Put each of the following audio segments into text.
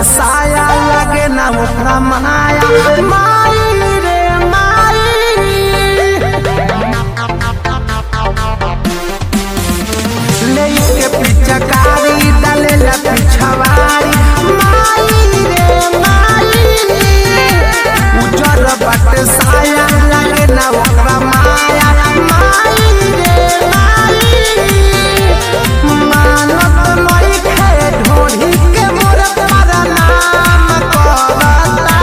साया लगे ना ओकरा माया माई रे माई ले के पिचकारी डाले ला पिछवाड़ी माई रे माई उजर बट साया लगे ना ओकरा माया माई रे माई मानत मई खे ढोढ़ी के मोर पर नाम करता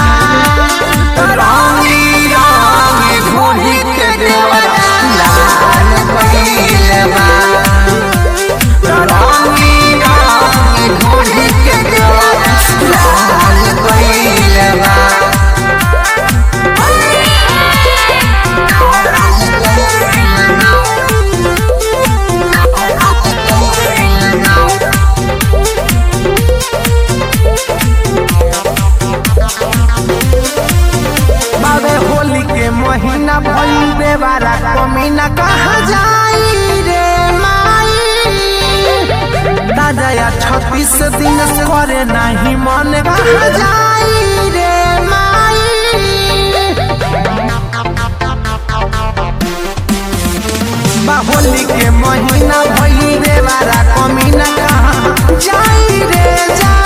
रानी रानी ढोढ़ी के देवरा लाल कइले बा रानी रानी ढोढ़ी के देवरा लाल कइले बा बाबे होली के महीना भइल देवारा कमीना कहाँ जाई रे माई ताजा छत्तीस दिन से करे नहीं मन कहाँ जाई रे माई बा होली के महीना भइल देवारा कमीना कहाँ जाई रे जाई